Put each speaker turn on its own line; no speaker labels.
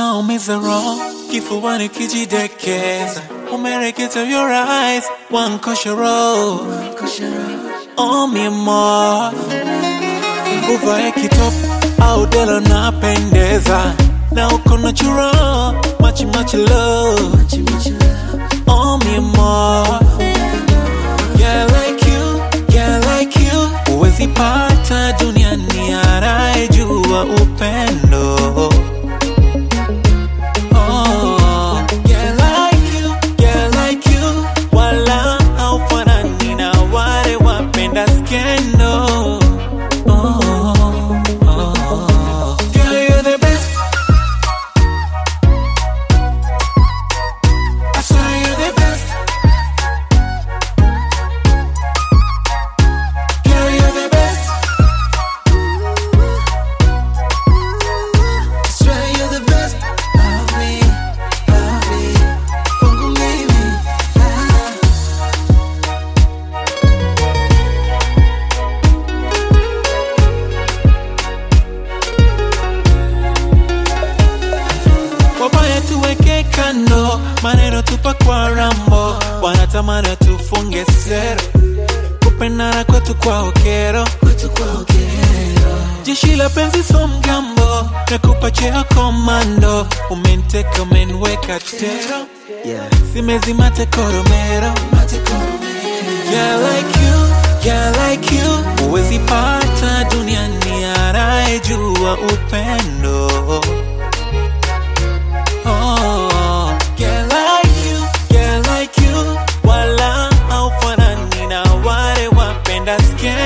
unaumiza roho kifuani kijidekeza umereketa your eyes wankoshoro omimo uvae kitop au delo napendeza na uko natural machi machi love omimo yeah like you yeah like you uwezi pata duniani anayejua upendo Oh, yeah, like you, yeah, like you. Wala haufanani na wale wapenda skendo. Oh, oh. Girl, you're the best. I swear you're the best. Girl, you're the best. I swear you're the best of me, of me. Kwangu mimi, ah. wabaya tuweke kando, maneno tupa kwa rambo, wanatamani tufunge sero, kupendana kwetu kwa okero, jeshi la penzi so mgambo, nakupa cheo komando, umeniteka umeniweka tero,
Yeah.
simezima tekoromero, yeah like you, yeah like you, uwezi pata duniani anayejua upendo Oh, yeah, like you, yeah, like you. Wala haufanani na wale wapenda skendo.